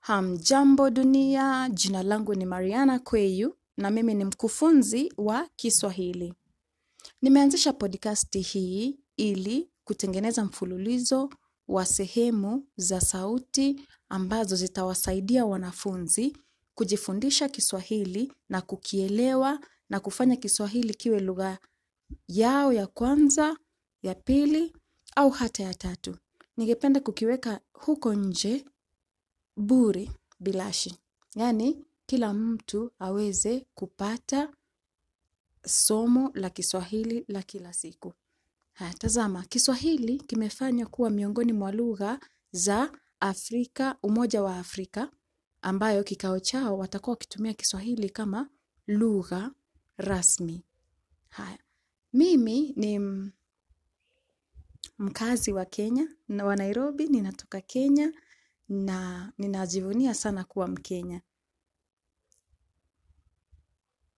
Hamjambo dunia, jina langu ni Mariana Kweyu na mimi ni mkufunzi wa Kiswahili. Nimeanzisha podcast hii ili kutengeneza mfululizo wa sehemu za sauti ambazo zitawasaidia wanafunzi kujifundisha Kiswahili na kukielewa na kufanya Kiswahili kiwe lugha yao ya kwanza, ya pili au hata ya tatu. Ningependa kukiweka huko nje bure bilashi. Yaani kila mtu aweze kupata somo la Kiswahili la kila siku. Haya, tazama, Kiswahili kimefanywa kuwa miongoni mwa lugha za Afrika, Umoja wa Afrika, ambayo kikao chao watakuwa wakitumia Kiswahili kama lugha rasmi. Haya, mimi ni mkazi wa Kenya na wa Nairobi, ninatoka Kenya na ninajivunia sana kuwa Mkenya.